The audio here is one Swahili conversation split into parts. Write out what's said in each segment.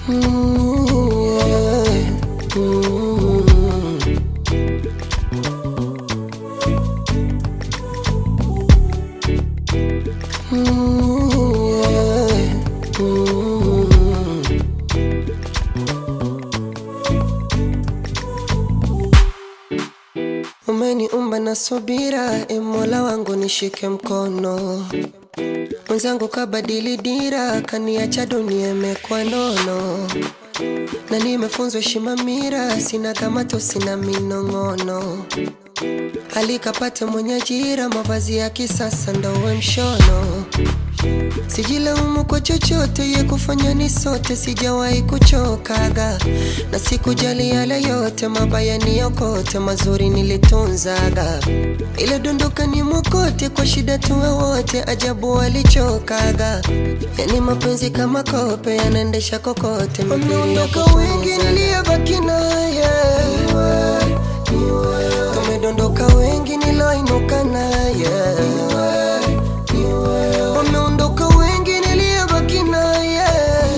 Mm, yeah. Mm. Mm, yeah. Mm. Umeniumba na subira, e Mola wangu nishike mkono. Mwenzangu kabadili dira, kaniacha dunia imekuwa nono, na nimefunzwa heshima mira, sina kamato, sina minong'ono. Alikapate mwenye ajira, mavazi ya kisasa ndo we mshono. Sijilaumu kwa chochote, ye kufanya ni sote, sijawahi kuchokaga na sikujali yale yote, mabaya ni yokote, mazuri nilitunzaga. Ile dondoka ni mokote, kwa shida tuwe wote, ajabu walichokaga. Yani mapenzi kama kope, yanaendesha kokote, wameondoka wengi, niliyebaki naye tumedondoka wengi, niloinuka naye wameondoka wengi, niliyebaki naye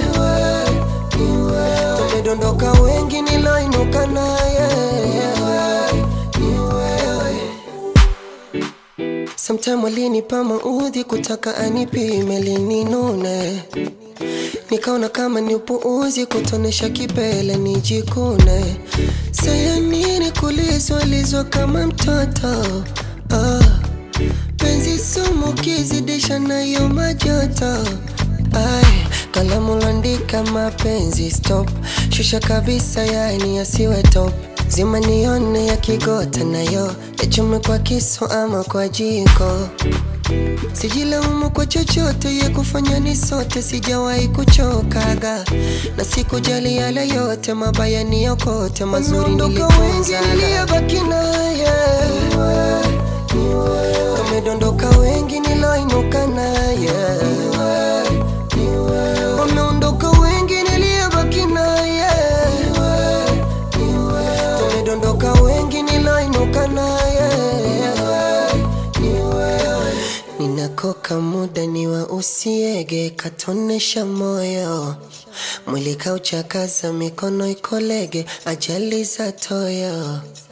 tumedondoka wengi, niloinuka naye Sometime walinipa maudhi kutaka anipime lininune, nikaona kama ni upuuzi kutonesha kipele nijikune. Saya nini kulizwalizwa kama mtoto ah. Penzi sumu kizidisha nayo majoto Ay, kalamu landika mapenzi stop, shusha kabisa, yani yasiwe top, zima nione yakigota nayo yachume kwa kisu ama kwa jiko. Sijilaumu kwa chochote, ye kufanya ni sote, sijawahi kuchokaga na sikujali yale yote, mabaya ni yokote, mazuri nilitunzaga. Niliyebaki naye tumedondoka wengi, niloinuka naye wameondoka wengi, niliyebaki naye tumedondoka wengi, niloinuka naye ninakoka muda ni wa usiege katonesha moyo mwili kauchakaza mikono ikolege ajali za toyo